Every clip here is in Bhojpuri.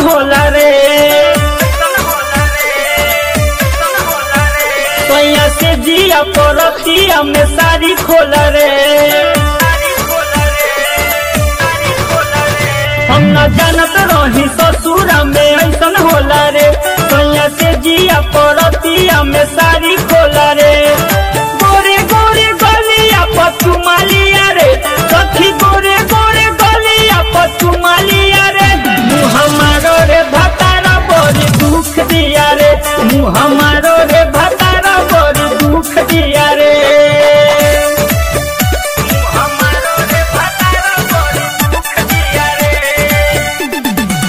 होला रे सैया से जिया परतिया में सारी खोला रे हम न जानत रही ससुरा में ऐसन होला रे सैया से जिया परतिया में सारी खोला रे गोरे गोरे गलिया पचुमालिया रे सखी गोरे गोरे गलिया पचुमालिया रे मुँह हमारो रे भतारा बड़ी दुख दिया रे मुँह हमारो रे भतारा बड़ी दुख दिया रे मुँह हमारो रे भतारा बड़ी दुख दिया रे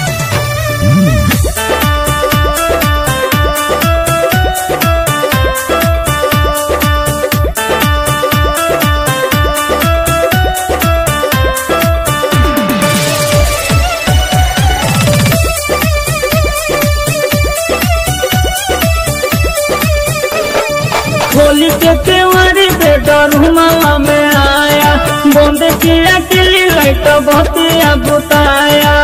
खोली के केवारी पे डरुमा में आया बंद किया किली लाइट बतिया बुताया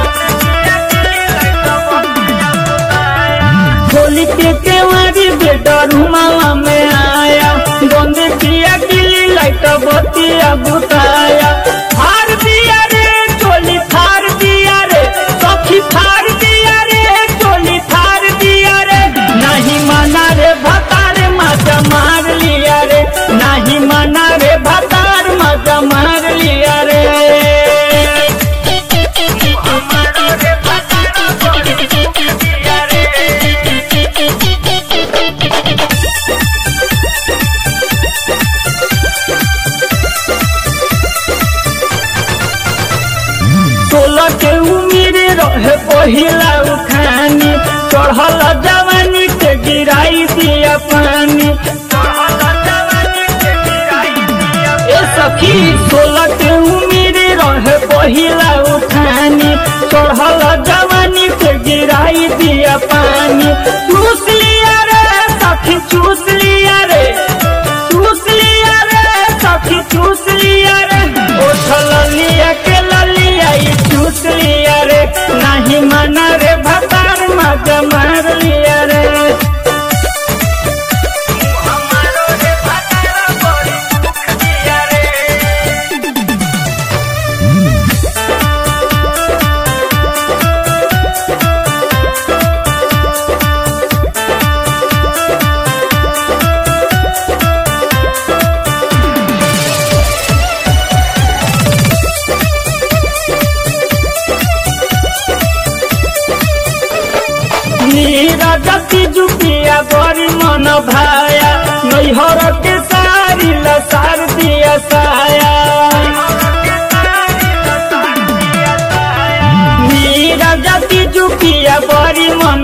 खोली के केवारी पे डरुमा में आया बंद किया किली लाइट बतिया बुताया हार दिया रे चोली थार दिया रे सखी थार दिया रे चोली थार दिया रे नहीं माना रे भतार मजा मार लिया रे नहीं माना रे भतार मजा मार लिया रे सोलह के उम्र रहे पहिला उठानी चढ़ल जवानी के गिराई दिया पानी ए सखी सोलह के उम्र रहे पहिला उठानी चढ़ल जवानी के गिराई दिया पानी चूस लिया रे सखी चूस लिया रे चूस लिया रे सखी चूस लिया रे उठल लिया के ललिया ई चूस लिया रे नहीं माना रे भतार मजा मार लिया रे नीरा जति जुपिया बड़ी मन भाया नैहर के सारी लसार दिया साया नीरा जति जुपिया बड़ी मन